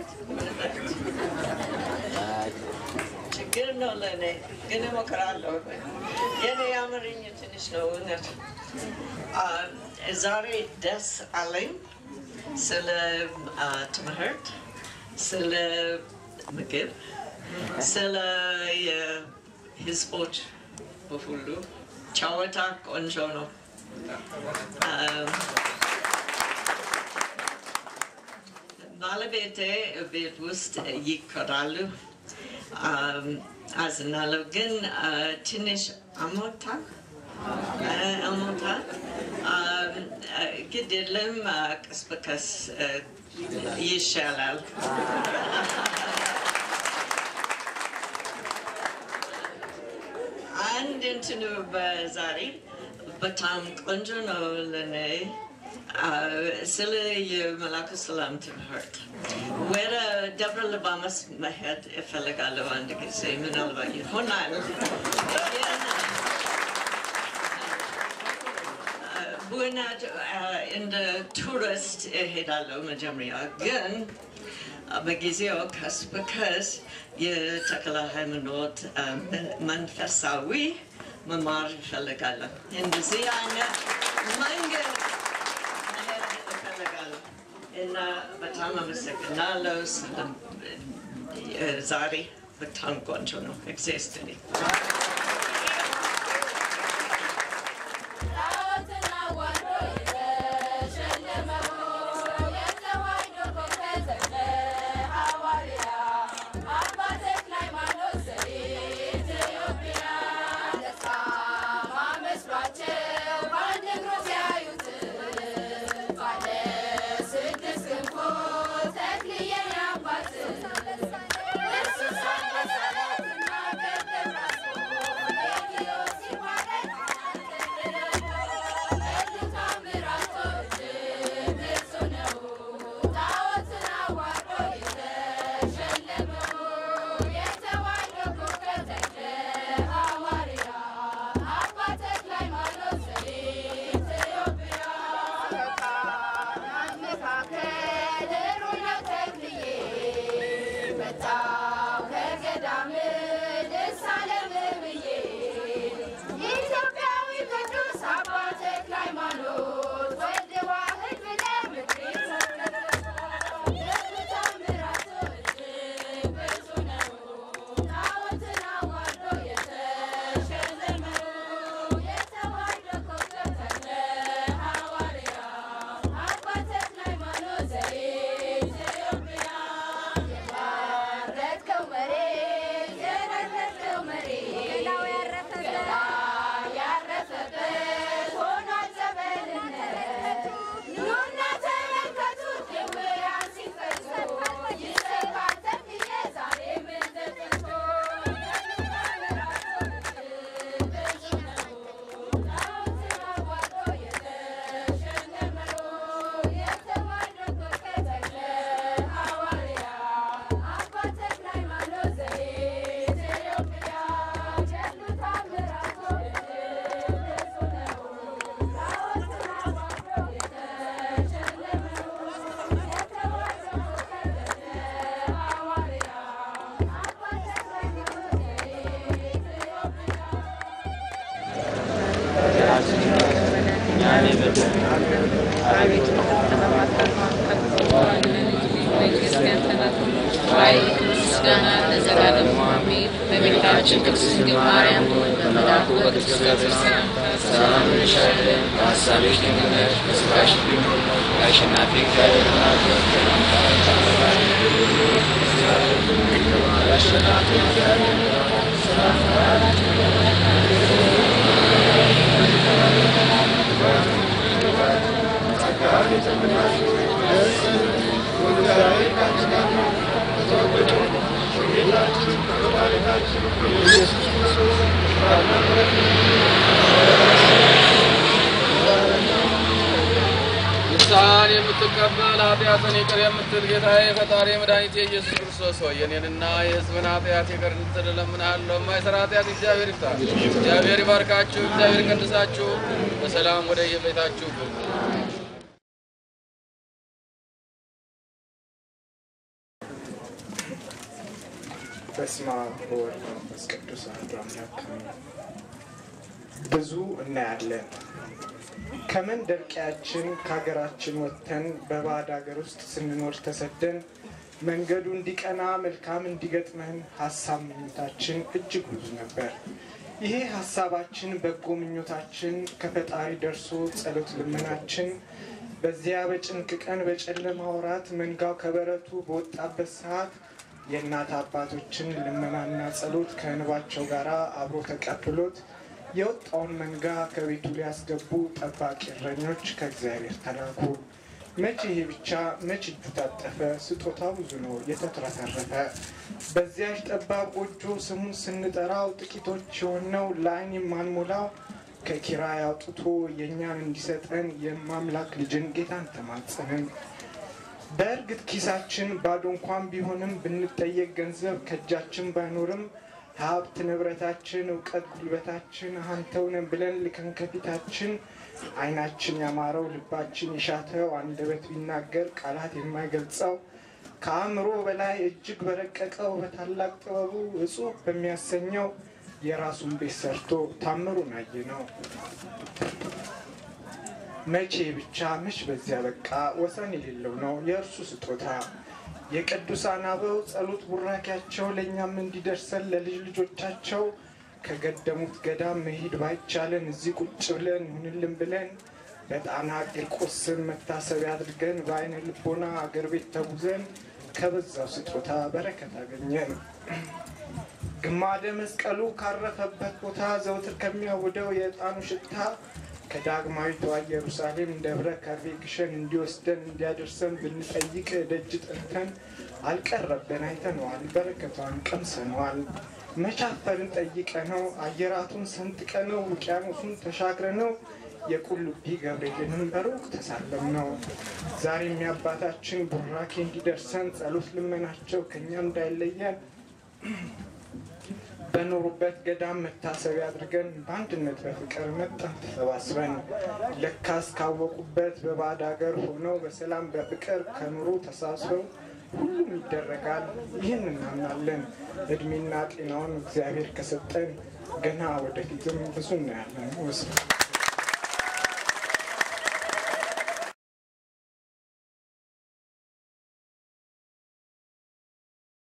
ችግር ነው ለእኔ ግን እሞክራለሁ። የኔ የአማርኛ ትንሽ ነው እውነት። አ፣ ዛሬ ደስ አለኝ ስለ አ፣ ትምህርት፣ ስለ ምግብ፣ ስለ የህዝቦች በሁሉ ጨዋታ ቆንጆ ነው። አ፣ ባለቤቴ ቤት ውስጥ ይኮራሉ፣ አም፣ አዝናለሁ። ግን አ፣ ትንሽ አሞታል አ፣ አሞታል። አም፣ አ፣ ግድ የለም አ፣ ቀስ በቀስ አ፣ ይሻላል። አንድ እንትኑ በዛሬ በጣም ቆንጆ ነው ለእኔ አ፣ ስለ የመላኩ ሰላም ትምህርት ወደ ደብረ ሊባኖስ መሄድ እፈልጋለሁ አንድ ጊዜ ምናልባት ይሆናል። ግን በእውነት አ፣ እንደ ቱሪስት እሄዳለሁ መጀመሪያ ግን በጊዜው ቀስ በቀስ የተክለ ሃይማኖት አ፣ መንፈሳዊ መማር እፈልጋለሁ። እንደዚህ አይነት መንገድ መሄድ እፈልጋለሁ እና በጣም አመሰግናለሁ። ስለ- እ፣ ዛሬ በጣም ቆንጆ ነው። እግዚአብሔር ይስጥልኝ። ምስጋና ለዘላለሙ አሜን። በቤታችን ቅድስት ድንግል ማርያም ሆይ በመልአኩ በቅዱስ ገብርኤል ሰላምታ ሰላም እንልሻለን። በሐሳብሽ ድንግል ነሽ፣ በሥጋሽ ድንግል ነሽ። የአሸናፊ እግዚአብሔር እናት ሆይ ሰላምታ ንስሐን የምትቀበል ኃጢአትን ይቅር የምትል ጌታዬ ፈጣሪ መድኃኒቴ ኢየሱስ ክርስቶስ ሆይ የኔንና የሕዝብን ኃጢአት ይቅር እንድትል እለምንሃለሁ። የማይሰራ ኃጢአት እግዚአብሔር ይፍታ። እግዚአብሔር ይባርካችሁ። እግዚአብሔር ይቀድሳችሁ። በሰላም ወደ የቤታችሁ ግቡ። በስመ አብ ወወልድ ወመንፈስ ቅዱስ አሐዱ አምላክ አሜን። ብዙ እናያለን። ከመንደር ቀያችን ከሀገራችን ወጥተን በባዕድ ሀገር ውስጥ ስንኖር ተሰደን መንገዱ እንዲቀና መልካም እንዲገጥመን ሀሳብ ምኞታችን እጅግ ብዙ ነበር። ይሄ ሀሳባችን በጎ ምኞታችን ከፈጣሪ ደርሶ ጸሎት ልመናችን በዚያ በጭንቅ ቀን በጨለማ ወራት መንጋው ከበረቱ በወጣበት ሰዓት የእናት አባቶችን ልመናና ጸሎት ከእንባቸው ጋር አብሮ ተቀብሎት የወጣውን መንጋ ከቤቱ ሊያስገቡ ጠባቂ እረኞች ከእግዚአብሔር ተላኩ። መቼ ይሄ ብቻ መች እጁ ታጠፈ፣ ስጦታ ብዙ ነው የተትረፈረፈ። በዚያች ጠባብ ጎጆ ስሙን ስንጠራው ጥቂቶች የሆነው ለዓይን የማንሞላው ከኪራይ አውጥቶ የእኛን እንዲሰጠን የማምላክ ልጅን ጌታን ተማጸንን። በእርግጥ ኪሳችን ባዶ እንኳን ቢሆንም ብንጠየቅ ገንዘብ ከእጃችን ባይኖርም ሀብት ንብረታችን፣ እውቀት ጉልበታችን አንተውነን ብለን ልከን ከፊታችን ዓይናችን ያማረው ልባችን የሻተው አንደበት ቢናገር ቃላት የማይገልጸው ከአእምሮ በላይ እጅግ በረቀቀው በታላቅ ጥበቡ እጹብ በሚያሰኘው የራሱን ቤት ሰርቶ ታምሩን አየ ነው። መቼ ብቻ መች በዚያ በቃ ወሰን የሌለው ነው የእርሱ ስጦታ የቅዱሳን አበው ጸሎት ቡራኪያቸው ለእኛም እንዲደርሰን ለልጅ ልጆቻቸው ከገደሙት ገዳም መሄድ ባይቻለን እዚህ ቁጭ ብለን ይሁንልን ብለን በጣና ቂርቆስ ስም መታሰቢያ አድርገን በአይነ ልቦና አገር ቤት ተጉዘን ከበዛው ስጦታ በረከት አገኘን። ግማደ መስቀሉ ካረፈበት ቦታ ዘውትር ከሚያውደው የዕጣኑ ሽታ ከዳግማዊቷ ኢየሩሳሌም ደብረ ከርቤ ግሸን እንዲወስደን እንዲያደርሰን ብንጠይቅ ደጅ ጠርተን አልቀረብን፣ አይተነዋል፣ በረከቷን ቀምሰነዋል። መቻፈርን ጠይቀ ነው አየራቱን ሰንጥቀ ነው ውቅያኖሱን ተሻግረ ነው የቁልቢ ገብርኤልንም በሩቅ ተሳለም ነው። ዛሬም የአባታችን ቡራኬ እንዲደርሰን ጸሎት ልመናቸው ከእኛ እንዳይለየን በኖሩበት ገዳም መታሰቢያ አድርገን በአንድነት በፍቅር መጣን ተሰባስበን። ለካስ ካወቁበት በባዕድ ሀገር ሆነው በሰላም በፍቅር ከኑሮ ተሳስበው ሁሉም ይደረጋል። ይህን እናምናለን። እድሜና ጤናውን እግዚአብሔር ከሰጠን ገና ወደፊትም ብዙ እናያለን። ወስ